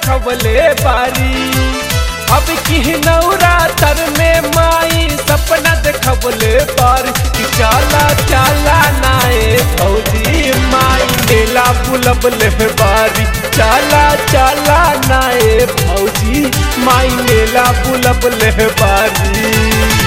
देखबले बारी अब की नवरातर में माई सपना देखबले बारी कि चाला चाला नाए भौजी माई मेला बुलबले बारी चाला चाला नाए भौजी माई मेला बुलबले बारी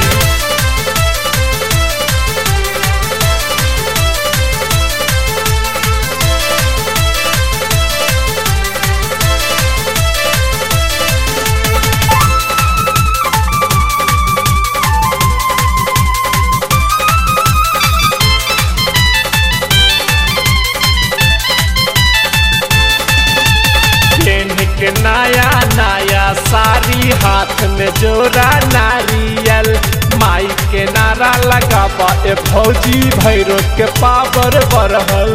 पेन के नया नया साड़ी हाथ में जोरा नारियल माई के नारा लगाबा ए भौजी भैरो के पावर बढ़ल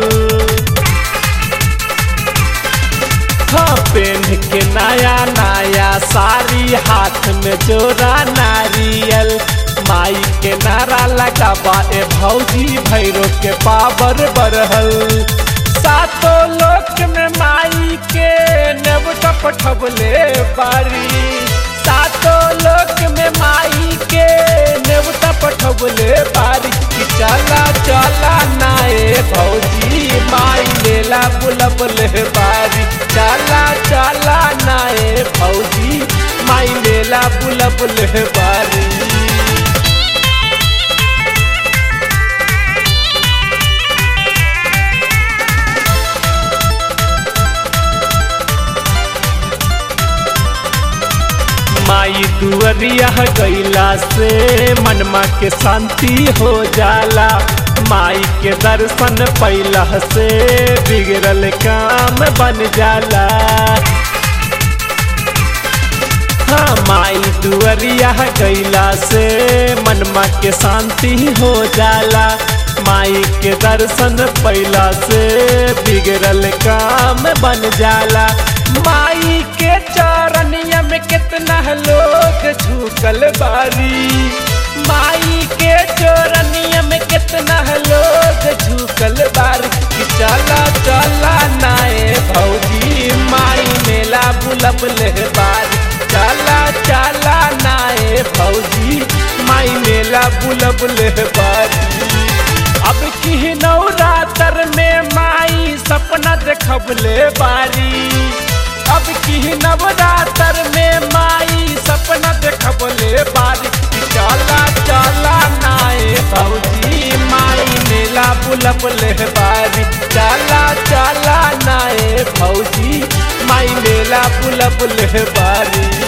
हाँ पेन के नया नया साड़ी हाथ में जोरा नारियल माई के नारा लगाबा ए भौजी भैरो के पावर बढ़ल सातों लोक में माई के नेवटा पठबले बारी सातों लोक में माई के नेवटा पठबले बारी कि चला चला नाए भौजी माई मेला बुलबले बारी चला चला नाए भौजी माई मेला बुलबले बारी माई दुअरिया गैला से मनमा के शांति हो जाला माई के दर्शन पैला से बिगड़ल काम बन जाला हाँ माई दुअरिया गैला से मनमा के शांति हो जाला माई के दर्शन पैला से बिगड़ल काम बन जाला माई के चरनिया में कितना लोग झुकल बारी माई के चरनिया में कितना लोग झुकल बारी कि चला चला नाए भौजी माई मेला बुलबले बारी चला चला नाए भौजी माई मेला बुलबले बारी अब की नवरातर में माई सपना देखबले बारी अब की नवरातर में माई सपना देखबले बारी कि चला चला नाए भौजी माई मेला बुलबले बारी चला चला नाए भौजी माई मेला बुलबले बारी